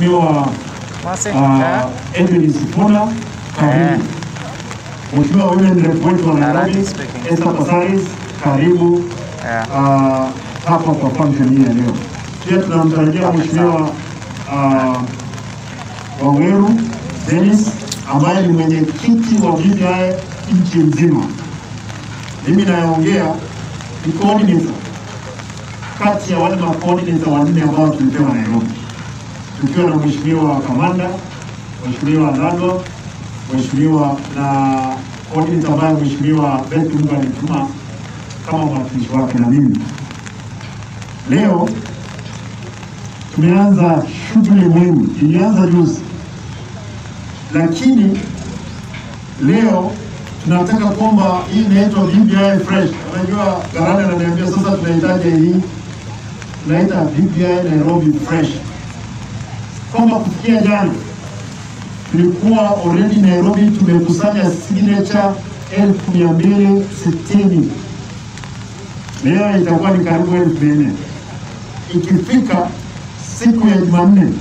Mheshimiwa Mose, uh, Edwin Sifuna, karibu. Mheshimiwa William Rep wetu wa Nairobi, Arati speaking. Esther Pasaris, karibu Yeah. uh, hapa kwa function hii ya leo. Pia tunamtarajia Mheshimiwa uh, Waweru Dennis ambaye ni mwenyekiti wa BBI nchi nzima. Mimi nayeongea ni coordinator kati ya wale ma coordinator wanne ambao tulipewa Nairobi, tukiwa na Mheshimiwa Kamanda, Mheshimiwa Nado, Mheshimiwa na coordinator ambaye Mheshimiwa Betty Mungu alituma kama mwakilishi wake na mimi. Leo tumeanza shughuli muhimu, ilianza juzi, lakini leo tunataka kwamba hii inaitwa BBI fresh. Unajua Garane ananiambia sasa tunahitaji hii, tunaita BBI Nairobi fresh, kwamba kufikia jana tulikuwa already Nairobi tumekusanya signature elfu mia mbili sitini leo itakuwa ni karibu elfu nne ikifika siku ya Jumanne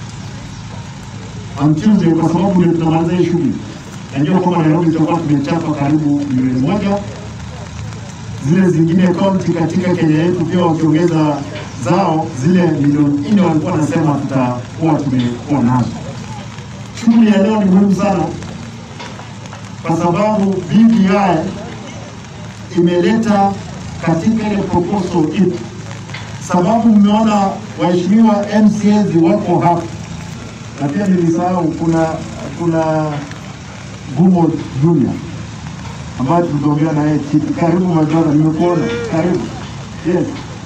on Tuesday, kwa sababu ndio tunamaliza hii shughuli. Najua kwamba Nairobi tutakuwa tumechapa karibu milioni moja, zile zingine kaunti katika Kenya yetu pia wakiongeza zao zile milioni nne walikuwa wanasema tutakuwa tumekuwa nazo. Shughuli ya leo ni muhimu sana kwa sababu BBI imeleta katika ile proposal ipi, sababu mmeona waheshimiwa MCAs wako hapa, na pia nilisahau kuna kuna Gumo Junior ambayo tuliongea na yeye kitu. Karibu Majora, nimekuona karibu. Yes,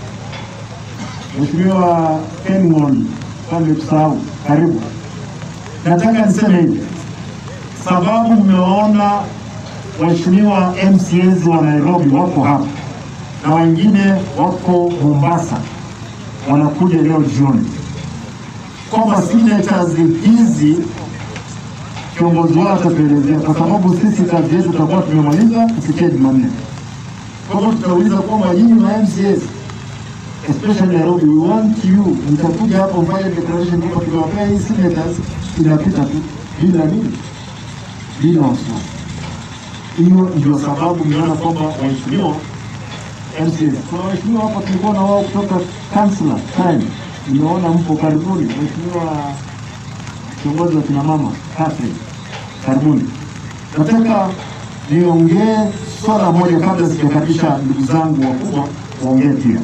Mheshimiwa Ken Ng'ondi, kama nimekusahau, karibu. Nataka niseme hivi, sababu mmewaona waheshimiwa MCAs wa Nairobi wako hapa na wengine wako Mombasa wanakuja leo jioni, kwamba signatures hizi kiongozi wao atatuelezea, kwa sababu sisi kazi yetu tutakuwa tumemaliza kufikia Jumanne. Kwa hivyo tutauliza kwamba nyinyi ma MCAs especially Nairobi, we want you, mtakuja hapo mfanye declaration kwamba tukiwapea hii signatures inapita tu bila nini, bila wasiwasi. Hiyo ndio sababu mmeona kwamba waheshimiwa MCAs, kuna waheshimiwa hapa tulikuwa na wao kutoka councillor time, nimeona mpo karibuni, mheshimiwa kiongozi wa kina mama Catherine, karibuni. Nataka niongee swala moja kabla sijakaribisha ndugu zangu wakubwa waongee pia.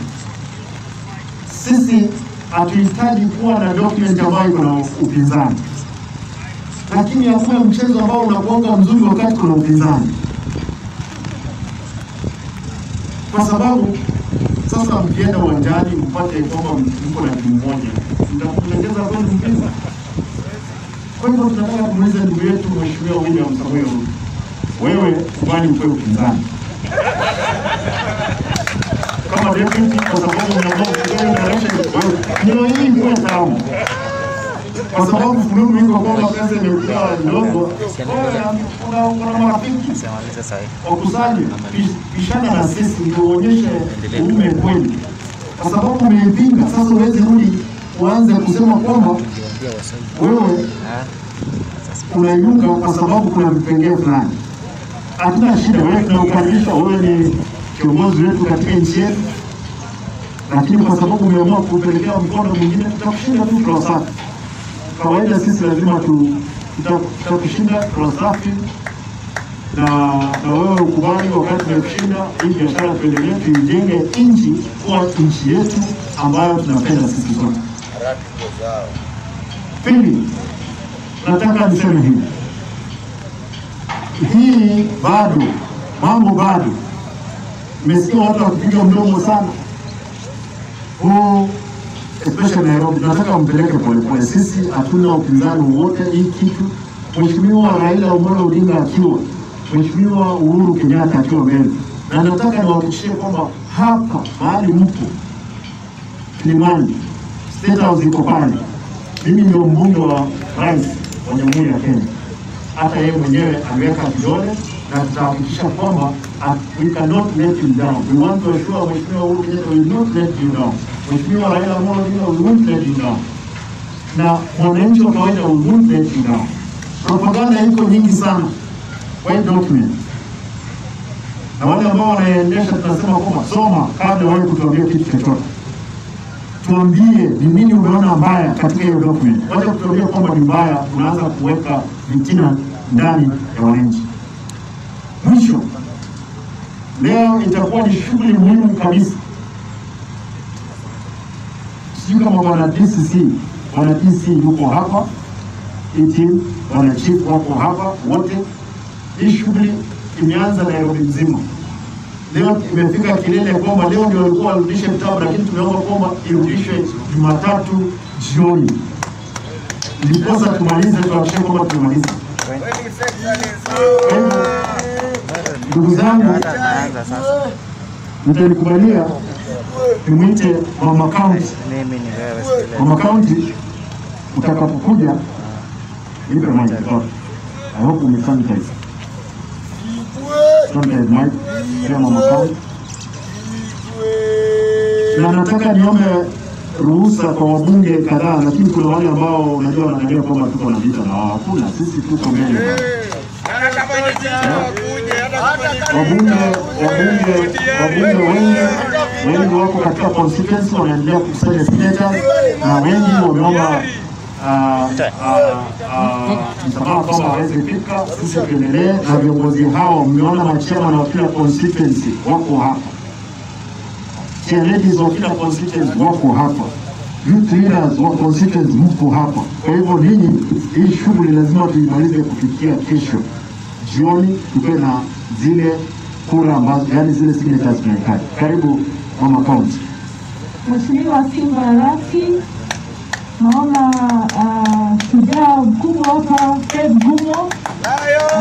Sisi hatuhitaji kuwa na document ambayo iko na upinzani, lakini hakuna mchezo ambao unakuanga mzuri wakati kuna upinzani, kwa sababu sasa mkienda uwanjani mpate kwamba mko na timu moja, mtakulegeza kweli mpinza. Kwa hivyo tunataka kumuuliza ndugu yetu Mheshimiwa William Samoei Ruto, wewe kubali mpe upinzani kama deputy, kwa sababu unaamua kupiga direction, wewe ndio hii mwe tamu, kwa sababu fununu iko kwamba pesa imekuwa ndogo. Wewe una una marafiki Simalize sahi. wakusanye pishana na sisi ndio uonyeshe uume kweli, kwa sababu umeipinga. Sasa uweze rudi uanze kusema kwamba Ndio wasaidia. wewe Ah. unaiunga kwa sababu kuna vipengee fulani. Hatuna shida, wewe tunakukaribisha, wewe ni kiongozi wetu katika nchi yetu, lakini kwa sababu umeamua kupelekea mkono mwingine, tutakushinda tu kwa safi. Kawaida sisi lazima tu tuta- tutakushinda kwa safi na na wewe ukubali wakati tumekushinda, hii biashara tuendelee, tuijenge nchi kuwa nchi yetu ambayo tunapenda sisi sote. Pili, nataka niseme hivi, hii bado mambo bado, nimesikia watu wakipiga mdomo sana huu, especially Nairobi. Tunataka mpeleke polepole, sisi hatuna upinzani wowote. Hii kitu Mheshimiwa Raila Amolo Odinga akiwa, Mheshimiwa Uhuru Kenyatta akiwa mbele, na nataka niwahakikishie kwamba hapa mahali mpo Kilimani, State House iko pale. Mimi ndio mbunge wa rais wa Jamhuri ya Kenya. Hata yeye mwenyewe ameweka kidole na tutahakikisha kwamba uh, we cannot let you down. We want to assure Mheshimiwa Uhuru Kenyatta we will not let you down. Mheshimiwa Raila Amolo Odinga we won't let you down. na mwananchi wa kawaida will let you down. Propaganda iko nyingi sana kwa hii document, na wale ambao wanaendesha tunasema kwamba soma kabla wewe kutuambia kitu chochote. Tuambie ni nini umeona mbaya katika hiyo document. Wacha kutuambia kwamba ni mbaya, unaanza kuweka vitina ndani ya wananchi. Mwisho, leo itakuwa ni shughuli muhimu kabisa. Sijui kama bwana DCC, bwana DC yuko hapa, team, bwana chief wako hapa wote. Hii shughuli imeanza Nairobi mzima. Leo imefika kilele kwamba leo ndio walikuwa warudishe vitabu, lakini tumeomba kwamba irudishwe Jumatatu jioni, ndiposa tumalize, tuhakikishe kwamba tumemaliza. Kwa hivyo, Ndugu zangu, Naanza sasa. mtanikubalia tumwite mama county. Mimi ni wewe sikiliza. Mama county, utakapokuja nipe mic tafadhali. I hope umesanitize. Sanitize mic. Pia mama county. Na nataka niombe ruhusa kwa wabunge kadhaa, lakini kuna wale ambao unajua wanadai kwamba tuko na vita na wao. Hakuna, sisi tuko mbele. Wabunge wabunge wabunge wengi wengi wako katika constituency wanaendelea kukusanya signatures na wengi wameomba ah, ah, ah, msamaha kwamba hawezi fika. Sisi tuendelee na viongozi hao. Mmeona machama wa kila constituency wako hapa, chair ladies wa kila constituency wako hapa, youth leaders wa constituency mko hapa. Kwa hivyo ninyi, hii shughuli lazima tuimalize kufikia kesho jioni, tupe na zile kura ambazo, yani zile signatures tunahitaji. Karibu mama county. Mheshimiwa Simba Arati, naona ah, shujaa mkubwa hapa Fred Gumo,